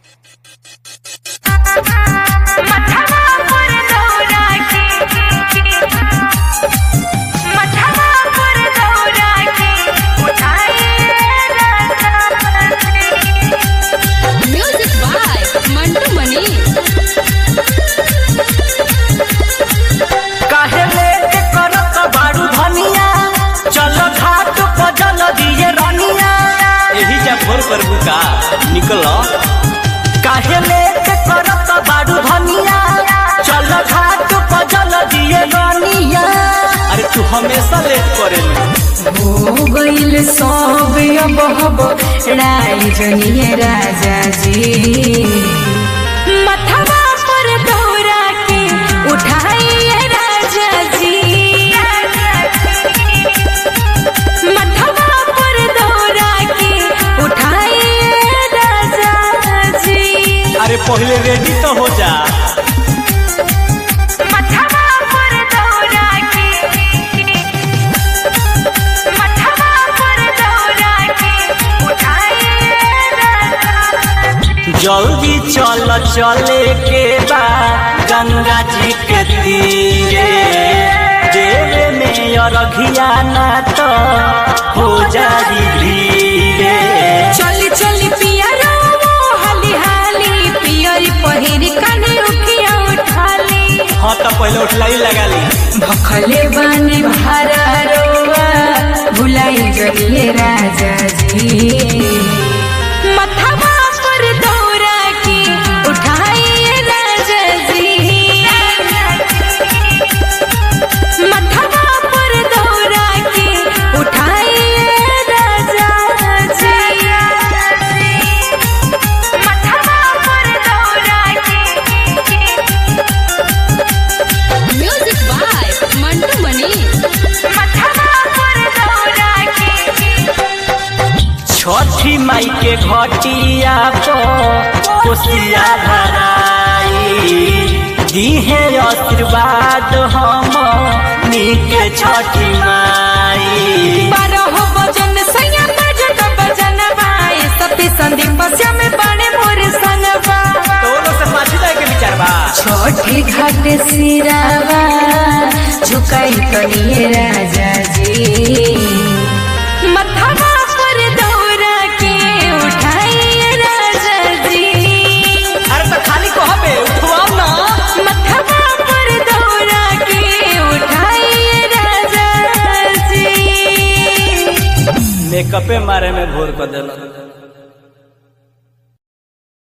music by Mantu मनी काहे late करत बाड़ू धनिया चल घाट पर जल दिए रनिया यही जा भोर पर बुका निकल काहे लेट करत बाड़ू धनिया चल घाट पर जल दिए रनिया अरे तू हमेशा लेट करेली हो गईल सब अब हब राई जनिए राजा जी मथवा पर दौरा के उठाइए राजा जी मथवा पर दौरा के उठाइए राजा जी अरे पहले रेडी तो हो जा मथवा पर दौरा के मथवा पर दौरा के उठाइए राजा जी जल्दी चल चले के बा गंगा जी के तीरे देवे में अरघिया ना तो हो जाई धीरे चली चली पिया रो हाली हाली पियरी पहिरी काने उठिया उठाली हाँ तो पहले उठलाई लगा ली भखले बानी भारा रोवा भुलाई जलिए राजा जी मथवा पर दौरा के उठाइए राजा जी मथवा पर दौरा के उठाइए राजा जी मथवा पर दौरा के म्यूजिक बाय मंटू मनी छठी माई के घटिया पर कोसिया धराई दीहे आशीर्वाद हम नीके छठी माई बारह बजन सैया बजत बजन बाए सती संदीप श्याम बने मोर संगवा तो वो लोग से पाछी जाए के विचार बा छोटी घाट सिरावा झुकाई करिए राजा जी